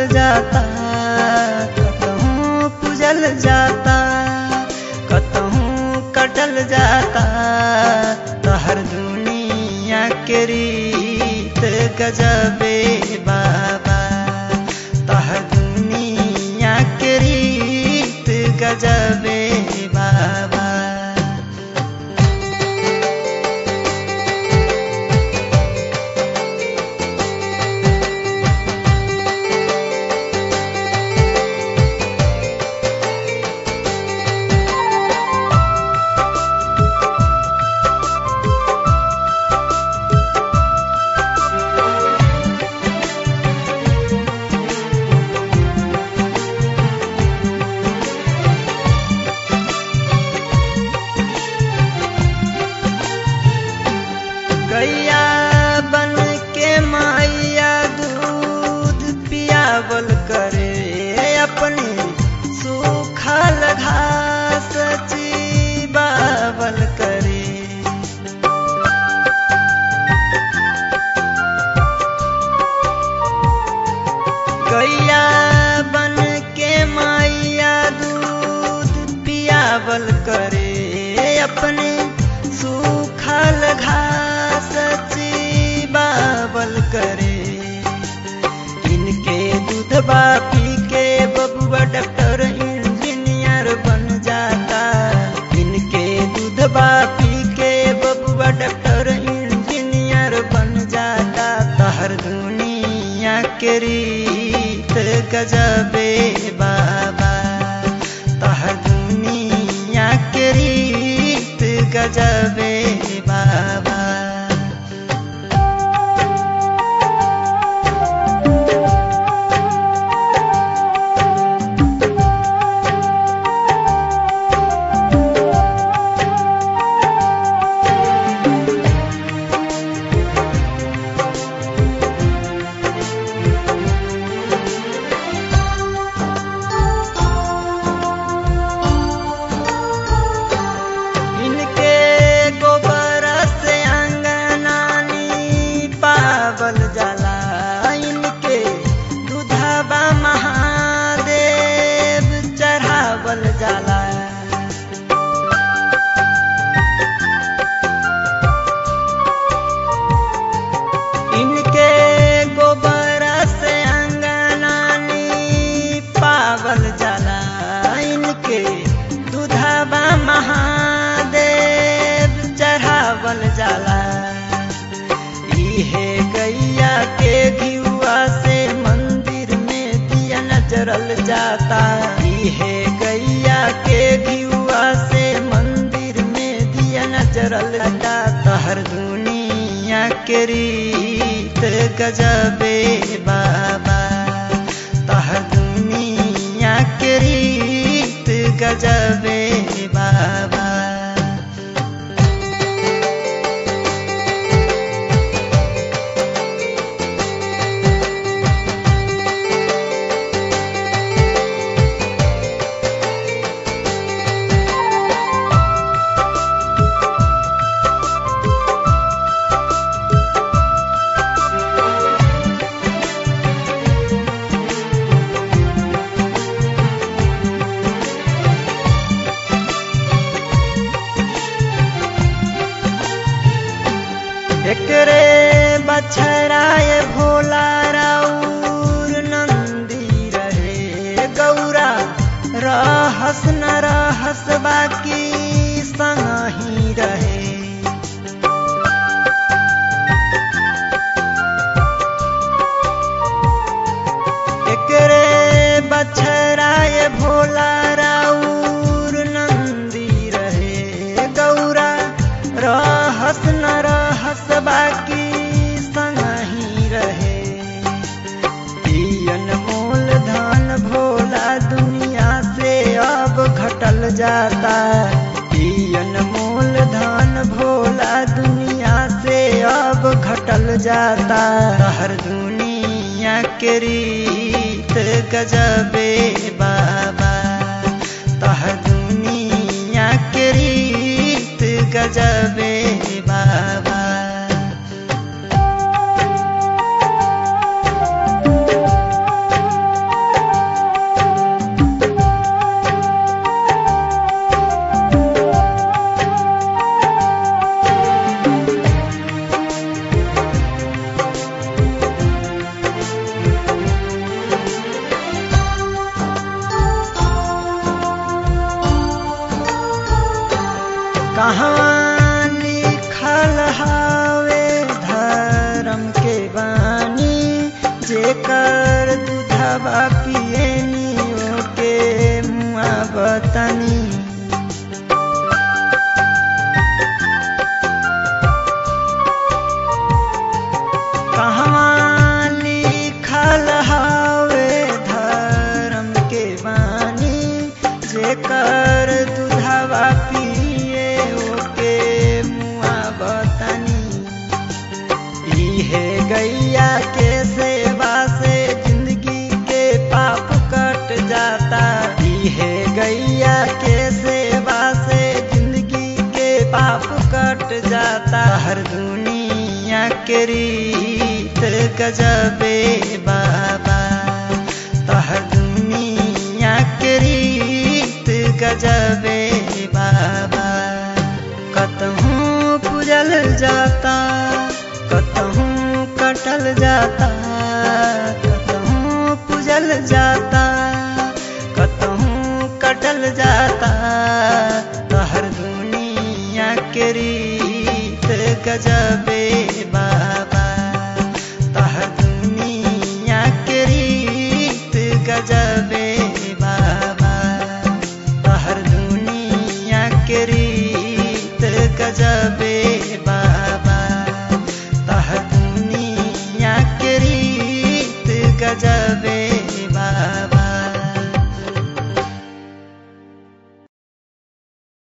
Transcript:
जाता कतहूँ पूजल जाता कतहूँ कटल जाता तहर दुनिया के रीत गजबे बाबा तहर दुनिया के रीत गजबे बाबा गैया बन के माइया दूध पियावल करे अपने सूखल घास चीबावल करे गैया बन के माइया दूध पियावल करे अपने सूखल घास चीबावल करे इनके दूधबा पी के बबुआ डॉक्टर इंजीनियर बन जाता इनके दूधबा पी के बबुआ डॉक्टर इंजीनियर बन जाता तहर दुनिया के रीत गजबे बाबा तहर दुनिया के रीत गजबे बाबा इनके गोबर से अंगनानी पावल जाला इनके दूधबा महादेव चढ़ावल जाला इनके गोबर से अंगनानी पावल जाला इनके दूधबा महादेव चढ़ावल जाला इहे गैया के घियुआ से मंदिर में दिया नजरल जाता इहे गैया के घियुआ से मंदिर में दिया नजरल जाता तहर दुनिया के रीत गजबे बाबा तहर दुनिया के रीत गजबे बाबा एकरे बछराए भोला राउर नंदी रहे गौरा रहस न रहस बाकी संग ही रहे एकरे बछराए भोला राउर नंदी रहे गौरा रहस न रहस बाकी संग ही रहे पियन मोल धन भोला दुनिया से अब घटल जाता पियन मोल धन भोला दुनिया से अब घटल जाता हर दुनिया के रीत गजबे बाबा तहर दुनिया के रीत गजबे बाबा जेकर दूधवा पियनी ओके मुआ बतनी कहवा लिखल हवे धर्म के बानी जेकर दूधवा पिए ओके मुआ बतनी इहे गैया के सेवा से जिंदगी के पाप कट जाता इहे गैया के सेवा से जिंदगी के पाप कट जाता हर दुनिया के रीत गजबे बाबा तहर दुनिया के रीत गजबे बाबा कतहूँ पूजल जाता कतहूँ कटल जाता कतहूँ पूजल जाता कतहूँ कटल जाता तहर दुनिया के रीत गजबे बाबा तहर दुनिया के रीत गजबे बाबा तहर दुनिया के रीत गजबे